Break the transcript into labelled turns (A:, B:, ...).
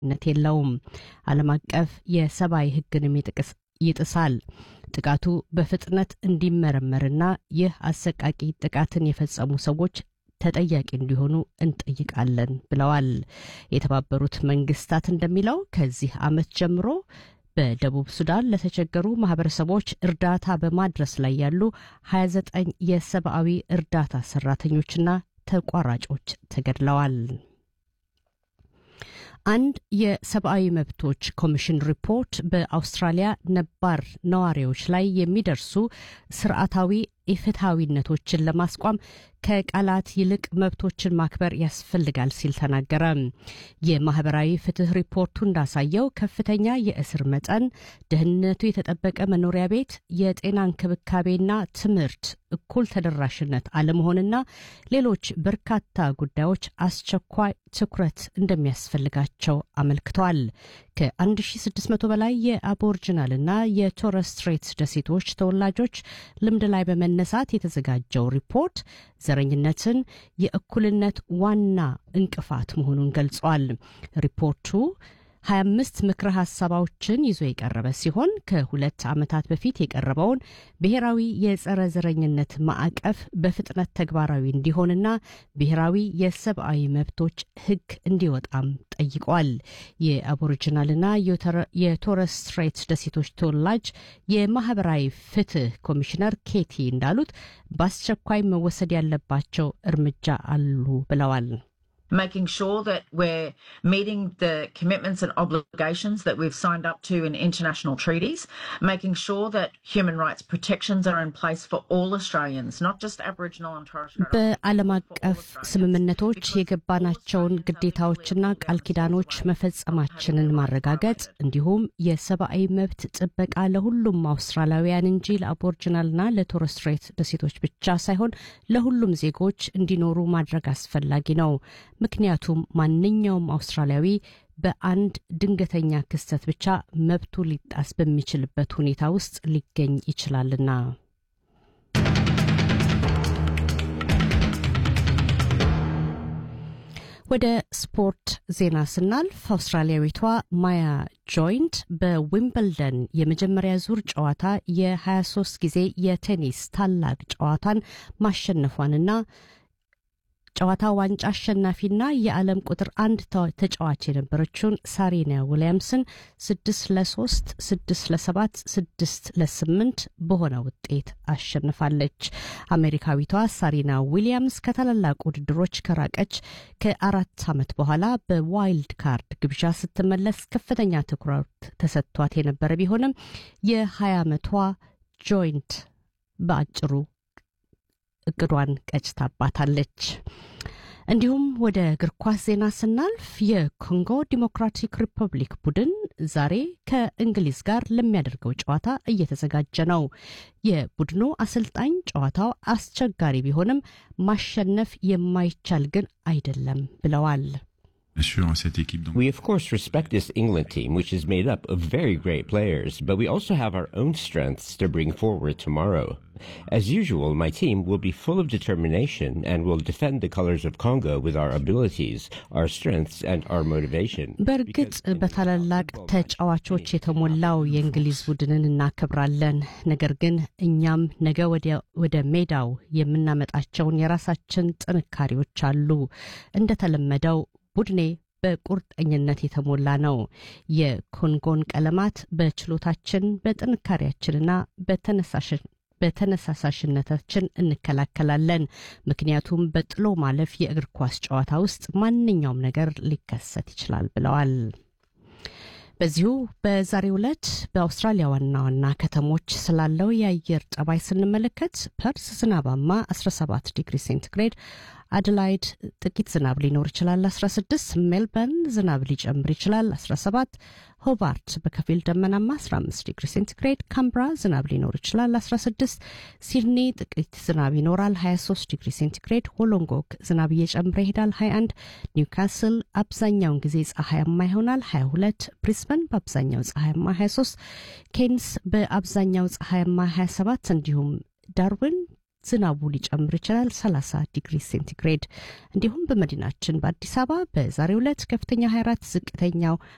A: ተቀባይነት የለውም። ዓለም አቀፍ የሰብአዊ ሕግንም ይጥሳል። ጥቃቱ በፍጥነት እንዲመረመርና ይህ አሰቃቂ ጥቃትን የፈጸሙ ሰዎች ተጠያቂ እንዲሆኑ እንጠይቃለን ብለዋል። የተባበሩት መንግስታት እንደሚለው ከዚህ ዓመት ጀምሮ በደቡብ ሱዳን ለተቸገሩ ማህበረሰቦች እርዳታ በማድረስ ላይ ያሉ 29 የሰብአዊ እርዳታ ሰራተኞችና ተቋራጮች ተገድለዋል። አንድ የሰብአዊ መብቶች ኮሚሽን ሪፖርት በአውስትራሊያ ነባር ነዋሪዎች ላይ የሚደርሱ ስርዓታዊ ኢፍትሐዊነቶችን ለማስቋም ከቃላት ይልቅ መብቶችን ማክበር ያስፈልጋል ሲል ተናገረ። የማህበራዊ ፍትህ ሪፖርቱ እንዳሳየው ከፍተኛ የእስር መጠን፣ ደህንነቱ የተጠበቀ መኖሪያ ቤት፣ የጤና እንክብካቤና ትምህርት እኩል ተደራሽነት አለመሆንና ሌሎች በርካታ ጉዳዮች አስቸኳይ ትኩረት እንደሚያስፈልጋቸው አመልክተዋል። ከ1600 በላይ የአቦርጅናልና የቶረስ ስትሬት ደሴቶች ተወላጆች ልምድ ላይ በመነሳት የተዘጋጀው ሪፖርት ዘረኝነትን የእኩልነት ዋና እንቅፋት መሆኑን ገልጿል። ሪፖርቱ 25 ምክረ ሀሳባዎችን ይዞ የቀረበ ሲሆን ከሁለት ዓመታት በፊት የቀረበውን ብሔራዊ የጸረ ዘረኝነት ማዕቀፍ በፍጥነት ተግባራዊ እንዲሆንና ብሔራዊ የሰብአዊ መብቶች ሕግ እንዲወጣም ጠይቋል። የአቦሪጂናልና የቶረስ ስትሬት ደሴቶች ተወላጅ የማህበራዊ ፍትህ ኮሚሽነር ኬቲ እንዳሉት በአስቸኳይ መወሰድ ያለባቸው እርምጃ አሉ ብለዋል።
B: making sure that we're meeting the commitments and obligations that we've signed up to in international treaties, making sure that human rights protections are in place for all Australians, not just Aboriginal and Torres Strait
A: በዓለም አቀፍ ስምምነቶች የገባናቸውን ግዴታዎችና ቃል ኪዳኖች መፈጸማችንን ማረጋገጥ እንዲሁም የሰብአዊ መብት ጥበቃ ለሁሉም አውስትራሊያውያን እንጂ ለአቦርጅናልና ለቶረስ ስትሬት ደሴቶች ብቻ ሳይሆን ለሁሉም ዜጎች እንዲኖሩ ማድረግ አስፈላጊ ነው። ምክንያቱም ማንኛውም አውስትራሊያዊ በአንድ ድንገተኛ ክስተት ብቻ መብቱ ሊጣስ በሚችልበት ሁኔታ ውስጥ ሊገኝ ይችላልና። ወደ ስፖርት ዜና ስናልፍ አውስትራሊያዊቷ ማያ ጆይንት በዊምብልደን የመጀመሪያ ዙር ጨዋታ የ23 ጊዜ የቴኒስ ታላቅ ጨዋታን ማሸነፏንና ጨዋታ ዋንጫ አሸናፊና የዓለም ቁጥር አንድ ተጫዋች የነበረችውን ሳሪና ዊሊያምስን ስድስት ለሶስት ስድስት ለሰባት ስድስት ለስምንት በሆነ ውጤት አሸንፋለች። አሜሪካዊቷ ሳሪና ዊሊያምስ ከታላላቅ ውድድሮች ከራቀች ከአራት ዓመት በኋላ በዋይልድ ካርድ ግብዣ ስትመለስ ከፍተኛ ትኩረት ተሰጥቷት የነበረ ቢሆንም የ20 ዓመቷ ጆይንት በአጭሩ እቅዷን ቀጭታባታለች። እንዲሁም ወደ እግር ኳስ ዜና ስናልፍ የኮንጎ ዲሞክራቲክ ሪፐብሊክ ቡድን ዛሬ ከእንግሊዝ ጋር ለሚያደርገው ጨዋታ እየተዘጋጀ ነው። የቡድኑ አሰልጣኝ ጨዋታው አስቸጋሪ ቢሆንም ማሸነፍ የማይቻል ግን አይደለም ብለዋል።
C: We, of course, respect this England team, which is made up of very great players, but we also have our own strengths to bring forward tomorrow. As usual, my team will be full of determination and will defend the colors of Congo with our abilities, our strengths, and our motivation.
A: በእርግጥ በታላላቅ ተጫዋቾች የተሞላው የእንግሊዝ ቡድንን እናከብራለን። ነገር ግን እኛም ነገ ወደ ሜዳው የምናመጣቸውን የራሳችን ጥንካሬዎች አሉ። እንደተለመደው ቡድኔ በቁርጠኝነት የተሞላ ነው። የኮንጎን ቀለማት በችሎታችን በጥንካሬያችንና በተነሳሳሽነታችን እንከላከላለን። ምክንያቱም በጥሎ ማለፍ የእግር ኳስ ጨዋታ ውስጥ ማንኛውም ነገር ሊከሰት ይችላል ብለዋል። በዚሁ በዛሬው ዕለት በአውስትራሊያ ዋና ዋና ከተሞች ስላለው የአየር ጠባይ ስንመለከት ፐርስ ዝናባማ 17 ዲግሪ ሴንቲግሬድ፣ አደላይድ ጥቂት ዝናብ ሊኖር ይችላል 16፣ ሜልበርን ዝናብ ሊጨምር ይችላል 17፣ ሆባርት በከፊል ደመናማ 15 ዲግሪ ሴንቲግሬድ፣ ካምብራ ዝናብ ሊኖር ይችላል 16፣ ሲድኒ ጥቂት ዝናብ ይኖራል 23 ዲግሪ ሴንቲግሬድ፣ ሆሎንጎግ ዝናብ እየጨመረ ይሄዳል 21፣ ኒውካስል አብዛኛውን ጊዜ ፀሐያማ ይሆናል 22፣ ብሪስበን በአብዛኛው ፀሐያማ 23፣ ኬንስ በአብዛኛው ፀሐያማ 27 እንዲሁም ዳርዊን ዝናቡ ሊጨምር ይችላል 30 ዲግሪ ሴንቲግሬድ። እንዲሁም በመዲናችን በአዲስ አበባ በዛሬው ዕለት ከፍተኛ 24፣ ዝቅተኛው